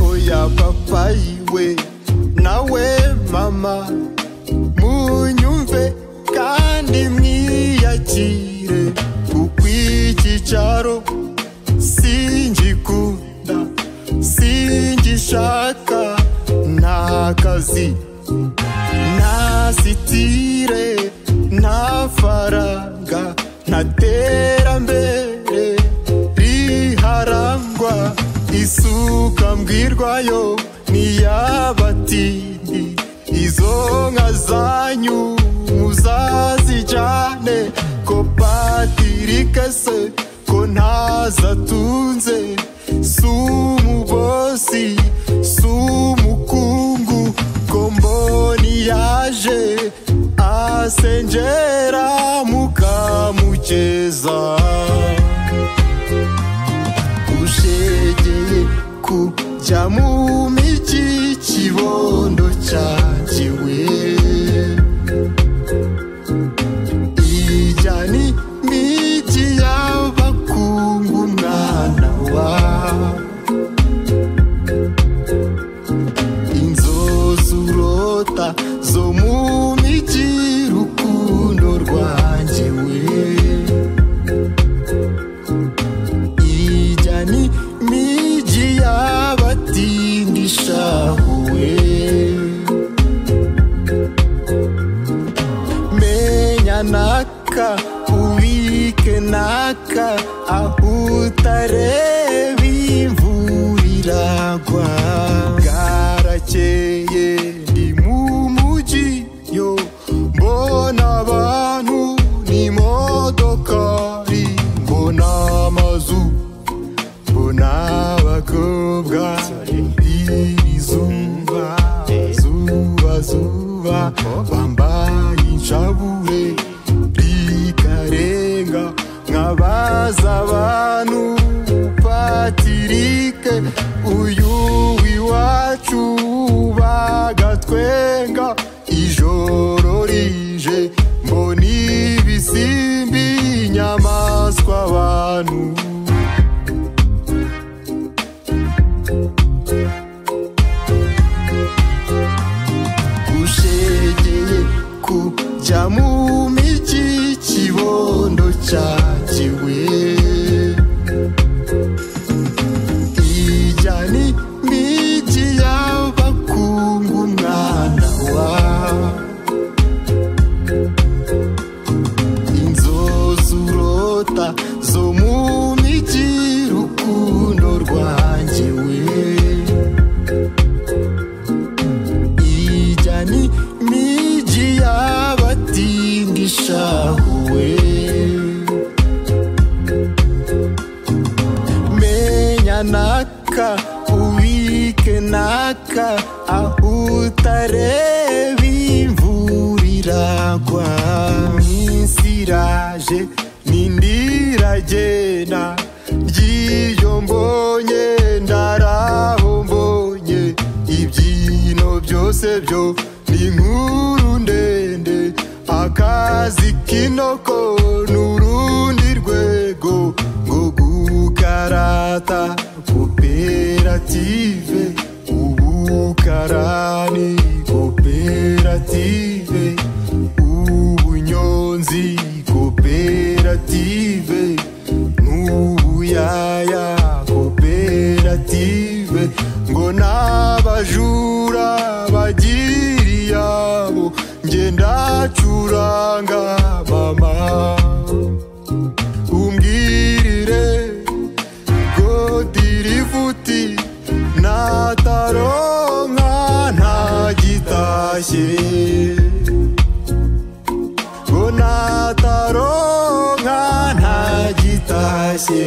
oya papa yiwe nawe mama munyumve kandi mwiyakire kuko icyicaro singikunda singishaka nta kazi nta sitire nta faranga nta terambere riharangwa isuka mbwirwayo niyabatindi izo nka zanyu muzazijyane ko patirike se ko ntazatunze si umubosi si umukungu ko mboni yaje asengera mukamugeza ushegeye kujya mu migi kibondo cyagiwe ijya ni migi y'abakungu mwana wa inzozurota zo mu migi rukundo rwanjye we ijya ni migi y'abatindi shahuwe menya naka ubike naka aho utareba imvura iragwa bwarakeye ndi mu mujyi yo mbona abantu n'imodokari mbona amazu mbona abakobwa iri zuba zuba zuba bambaye inshabure rikarenga nkabaza abantu patirike uyu iwacu bagatwenga ijoro rije mbona ibisimbi inyamaswa abantu ushegeye kujya mu migi kibondo cyagiwe ijya ni migi y'abakungu mwana wa inzozurota zo mu migi rukundo rwanjye we ijya ni migi y'abatindi ishahuwe menya naka ubike naka aho utareba imvura iragwa minsi iraje n'indiragenda ry'iyo mbonye ndaraho mbonye ibyino byose byo ni inkuru ndende akazi kinoko n'urundi rwego ngo gukarata koperative ubukarani koperative ubunyonzi koperative n'ubuyaya koperative ngo n'abajura bagira iyabo nge ndacuranga mama umbwirire godirivuti nataronka ntagitashye ngo nataronka ntagitashye